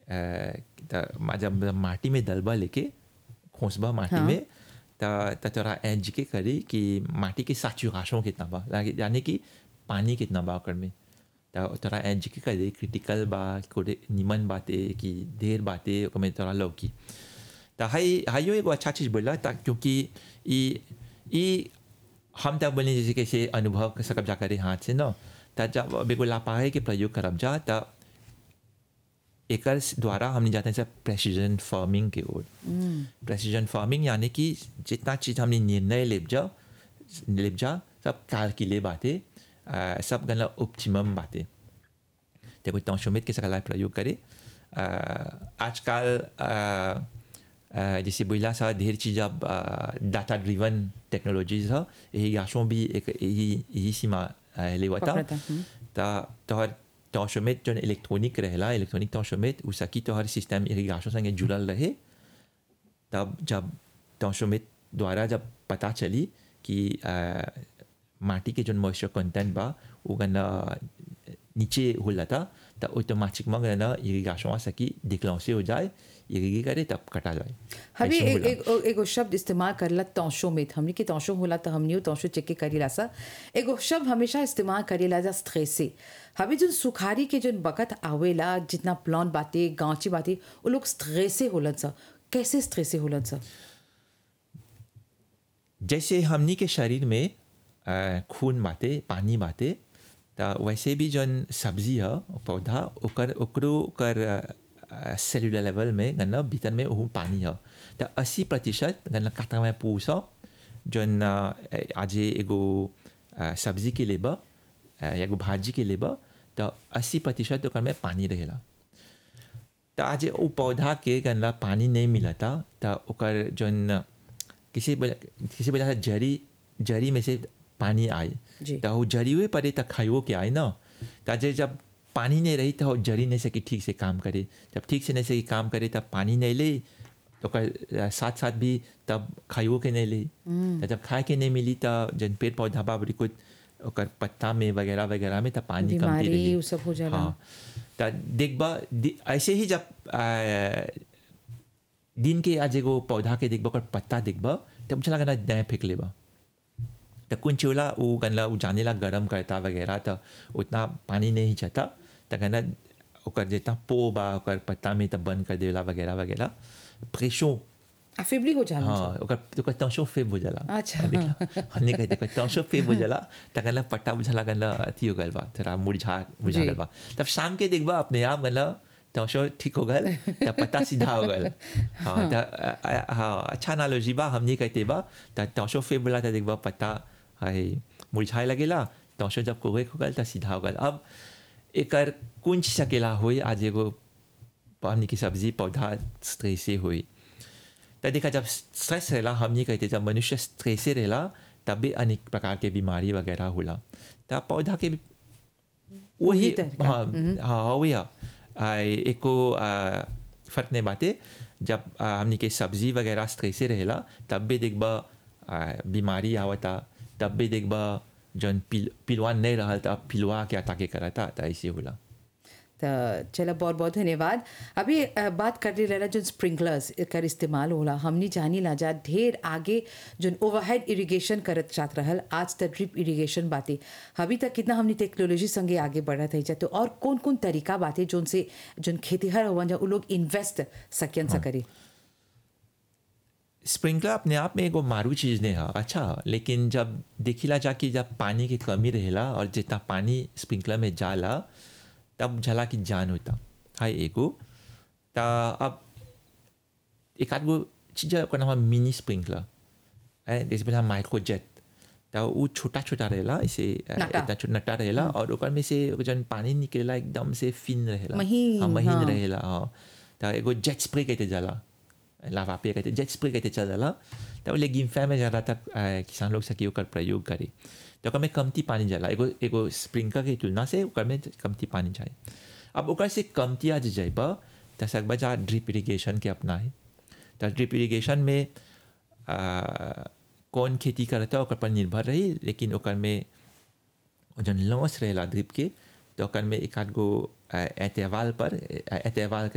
त मा- जब माटी में दलबा लेके खोसबा माटी हाँ। में त त तोरा एज के करी कि माटी के सैचुरेशन कितना बा लागे- यानी कि पानी कितना बा ओकर में त तोरा एज के करी क्रिटिकल बा कोडे निमन बाते कि ढेर बाते ओकर में तोरा लौकी त हाई हाइयो एगो अच्छा चीज़ बोला ता क्योंकि ई ई हम तब बोले जैसे कैसे अनुभव सकब जा करे हाथ से न त जब अब एगो लापाहे के प्रयोग करब जा त एकर द्वारा हमने जाते हैं सब प्रेसिजन फार्मिंग के ओर प्रेसिजन फार्मिंग यानी कि जितना चीज़ हमने निर्णय लेब जा लेब जा सब कैलकुले बातें अ, सब गला ऑप्टिमम बातें ते कोई तंशोमित के सकला प्रयोग करे अ, आजकल अ, अ, जैसे बोला सा ढेर चीज़ अब डाटा ड्रिवन टेक्नोलॉजीज है यही गाशों भी एक यही यही सीमा अ, लेवता पकड़ता, हम्म। त तोहर तंशोमित जो इलेक्ट्रॉनिक रहेला इलेक्ट्रॉनिक तंशोमित उ सकी तोहर सिस्टम इरिगेशन संगे जुड़ल रहे तब जब तंशोमित द्वारा जब पता चली कि अ, माटी के जो मॉइस्चर कंटेंट बा वो गना नीचे हो जाता तो ऑटोमेटिकली गना इरिगेशन सकी डिक्लांसे हो जाए इरिगे करे तब कटा जाए हमें ऐसे एक होला। एक एगो शब्द इस्तेमाल करला तौशो में हमने के तौशो होला तो हमने तौशो चेक के करीला सा एगो शब्द हमेशा इस्तेमाल करेला जा स्ट्रेसे हमें जो सुखारी के जो बकत आवेला जितना प्लान बातें गांची बातें वो लोग स्ट्रेसे होलन सा कैसे स्ट्रेसे होलन सा जैसे हमनी के शरीर में अ, खून बाटे पानी बाटे त वैसे भी जौन सब्जी है पौधा ओकर ओकरो ओकर सेलुलर लेवल में गन्ना भीतर में वो पानी है त अस्सी प्रतिशत गन्ना काटा में पूस जौन अ, आज एगो अ, सब्जी के लेबा अ, या एगो भाजी के लेबा त अस्सी प्रतिशत ओकर में पानी रहेला त आज वो पौधा के गन्ना पानी नहीं मिलता त ओकर जौन किसी वजह- किसी वजह से जड़ी जड़ी में से पानी आए जी। तो वो जड़ी हुए पड़े तो खाइयो के आए ना तो जे जब पानी नहीं रही तो वो जड़ी नहीं सकी ठीक से काम करे जब ठीक से नहीं सकी काम करे तब पानी नहीं ले तो ओकर साथ साथ भी तब खाइयो के नहीं ले तो जब खाए के नहीं मिली तो जन पेड़ पौधा बा बड़ी कुछ ओकर पत्ता में वगैरह वगैरह में तो पानी कमती बीमारी रही उ सब हो जाला। हाँ तो देखबा दि- ऐसे ही जब आ, दिन के आज एगो पौधा के देखबा ओकर पत्ता देखबा तब चला गना दाएं फेंक लेबा तो कुछ होला वो गनला वो जाने ला गरम करता वगैरह तो उतना पानी नहीं जाता तो गना ओकर जितना पो बा ओकर पत्ता में तब बंद कर देला वगैरह वगैरह प्रेशो अफेबली हो जाला हाँ ओकर ओकर तंशो फेब हो जाला अच्छा। देखला हमने कहते ओकर तंशो फेब हो जाला त गनला पट्टा बुझला गनला अथी हो गल बा थोड़ा मुरझा मुरझा जी। गल बा तब शाम के देखबा अपने आप गनला तंशो ठीक हो गल त पत्ता सीधा हो गल हाँ त अ- अ- हाँ अच्छा एनालॉजी बा हमने कहते बा त तंशो फेब बोला त देखबा पत्ता है मुरझाए लगेला तंशो जब कोगे हो गल त सीधा हो गल अब एकर कुंज सकेला होई आज एगो हमने की सब्जी पौधा स्ट्रेसे होई त देखा जब स्ट्रेस रहेला हमनी कहते जब मनुष्य स्ट्रेसे रहेला तब भी अनेक प्रकार के बीमारी वगैरह होला तब पौधा के भी वही वही तरीका। हाँ हाँ वही है आ, एको आ, फर्क नहीं बाते जब आ, हमनी के सब्जी वगैरह स्ट्रेसे रहेला तब भी देखबा आ, बीमारी आवता तब भी देखबा जौन पिल पिलवा नहीं रहल तब पिलवा के अटाके करता त ऐसे होला तो चलो बहुत बहुत धन्यवाद अभी अ, बात कर रही रहना जो स्प्रिंकलर्स कर इस्तेमाल होला हमनी जानी ला जा ढेर आगे जो ओवरहेड इरिगेशन करत चाहत रहल आज तक ड्रिप इरिगेशन बातें अभी तक कितना हमनी टेक्नोलॉजी संगे आगे बढ़त है तो और कौन कौन तरीका बातें जोन से जोन खेतीहर हुआ जा उ लोग इन्वेस्ट सकियन सा करी स्प्रिंकलर अपने आप में एगो मारू चीज़ नहीं है अच्छा लेकिन जब देखिला जाकि जब पानी की कमी रहेला और जितना पानी स्प्रिंकलर में जाला तब झला की जान होता हाय एगो ता अब एक आध गो चीज़ है, ओकर नाम है मिनी स्प्रिंकलर है जैसे बोला माइक्रो जेट तो वो छोटा छोटा रहेला ऐसे अ, नटा। इतना छोटा नटा रहेला और ओकर में से जन पानी निकलेला एकदम से फिन रहेला महीन, हाँ, महीन हाँ। रहेला हाँ तो एगो जेट स्प्रे कहते जाला लावा पे कहते जेट स्प्रे कहते चल जाला तो ले गिम्फा में ज़्यादा तक अ, किसान लोग सकी ओकर प्रयोग करे तो ओकर में कमती पानी जाला एगो एगो स्प्रिंकलर के तुलना से ओकर में कमती पानी जाए अब ओकर से कमती आज जाइबा तो सकबा जा ड्रिप इरिगेशन के अपनाए तो ड्रिप इरिगेशन में आ, कौन खेती करता है ओकर पर निर्भर रही लेकिन ओकर में जन लॉस रहेला ड्रिप के तो ओकर में एक आध गो अ, एतवाल पर अ, एतवाल